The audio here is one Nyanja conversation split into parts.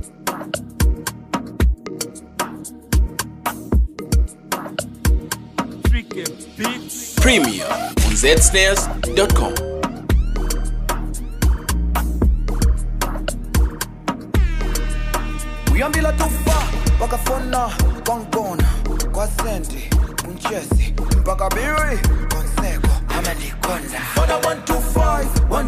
Premier on zsnares.com. uyambila tufa wakafona kwangibona kwasenti kunchesi mpaka biri konseko amalikonda fona 125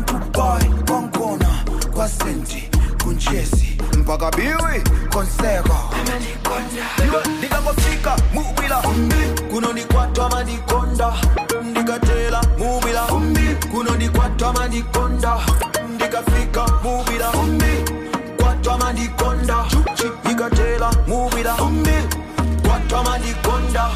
125 kwangibona kwasenti kunchesi mpaka biri konseko amalikonda ndikangofika mubila kunonikwatwa malikonda ndikatela mubila kunonikwatwa malikonda ndikafika mubila kwatwa malikonda ikatela mubila kwatwa malikonda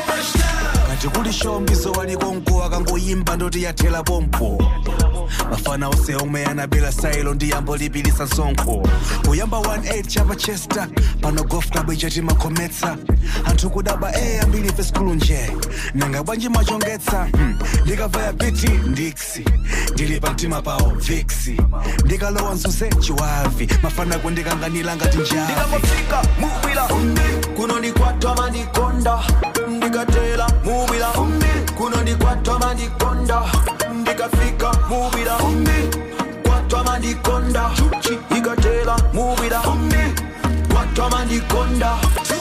kati kuli shombizo walikonko akangoyimba ndoti yathela pompo mafana ose omwe anabela sailo ndi yambo lipilisa nsonkho kuyamba 18 chapa chester pano golf club ichati makhometsa anthu kudaba e ambiri ife skulu nje nanga bwanji machongetsa hmm. ndikavaya piti ndiksi ndili pa mtima pawo viksi ndikalowa mzuze chiwavi mafana kundikanganira ngati njavi ndikangofika mubila kunonikwatwa malikonda ndikatela mubila kunonikwatwa malikonda ndikafika mubila kwatwa malikonda ikatela mubila kwatwa malikonda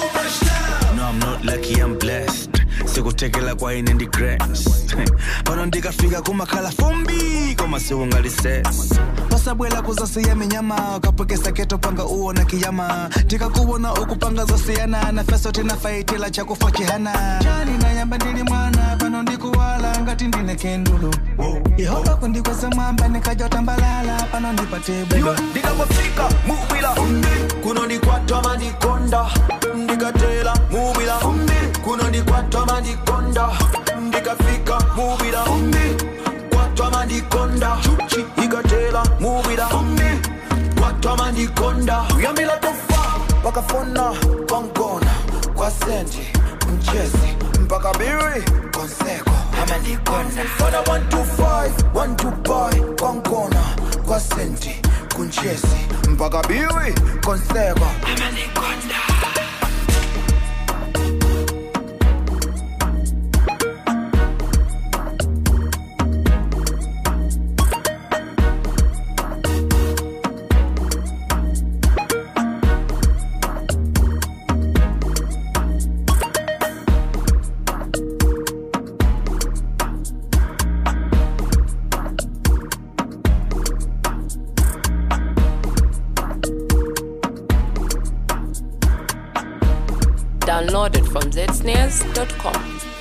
No, I'm not lucky, I'm blessed. sikutekela kwa ine ndi grace pano ndikafika kumakhala fumbi koma siungalises pasabwela kuzasiya minyama kapwekesa keto panga uona kiyama tikakuwona ukupanga zosiyana na feso tinafaitila chakufa chihana chani nayamba ndili mwana pano ndikuwala ngati ndine kendulu yehova kundikweza mwamba nikajotambalala pano ndipate bwino ndikangofika mubila kunonikwatwa malikonda ndikatela mubila kunonikwatwa malikonda ndikafika mubila kwatwa malikonda ikatela mubila kwatwa malikonda uyambila tofa wakafona kwangona kwa senti mchezi mpaka biri konseko amalikonda fona 125 125 kwangona kwa senti kunchezi mpaka biri konseko amalikonda Downloaded from zsnares.com.